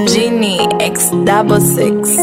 Genie X double six.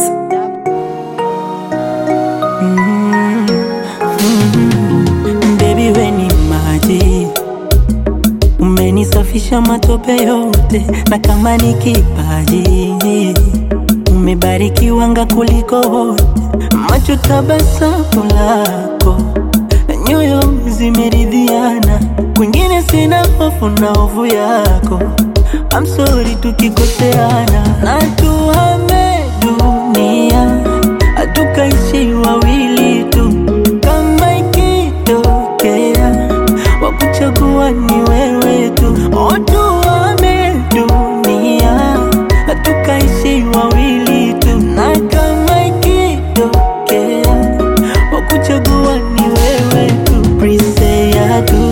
Baby we ni maji, umenisafisha matope yote, na kama ni kipaji umebarikiwanga kuliko wote, macho tabasamu lako, nyoyo zimeridhiana, kwingine sina hofu na hofu yako. I'm sorry tukikoseana, na tuhame dunia, hatukaishi wawili tu, kama ikitokea wakuchagua ni wewe tu, oh, tuhame dunia, hatukaishi wawili tu, na kama ikitokea wakuchagua ni wewe tu, please say I do,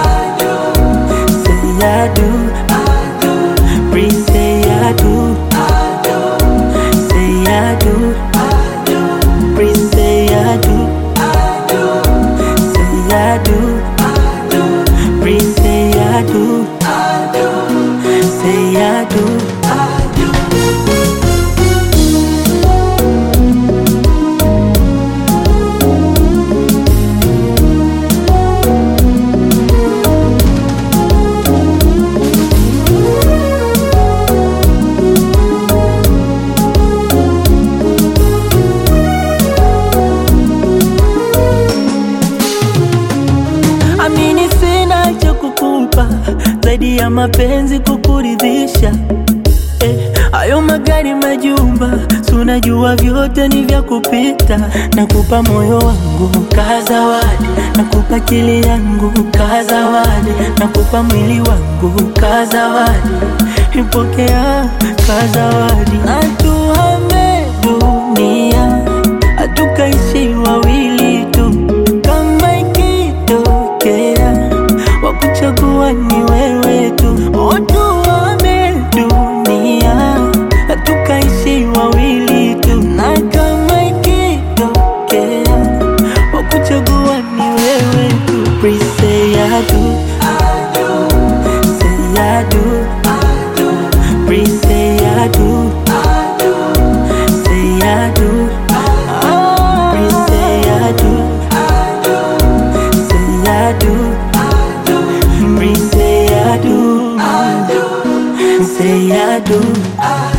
say I do. Please say I do. Say I do. Please say I do. Say I do. Please say I do. Say I do. Amini sina cha kukupa zaidi ya mapenzi kukuridhisha. Eh, hayo magari majumba, si unajua vyote ni vya kupita. Nakupa moyo wangu kaa zawadi, nakupa akili yangu kaa zawadi, nakupa mwili wangu kaa zawadi, ipokea kaa zawadi. Na tuhame dunia, hatukaishi wawili tu, kama ikitokea wakuchagua ni wewe tu, oh, tuhame dunia, hatukaishi wawili tu, na kama ikitokea wakuchagua ni wewe tu, please say I do, say I do, please say I do, say I do, please say I do, say I do. Please say I do. Say I do.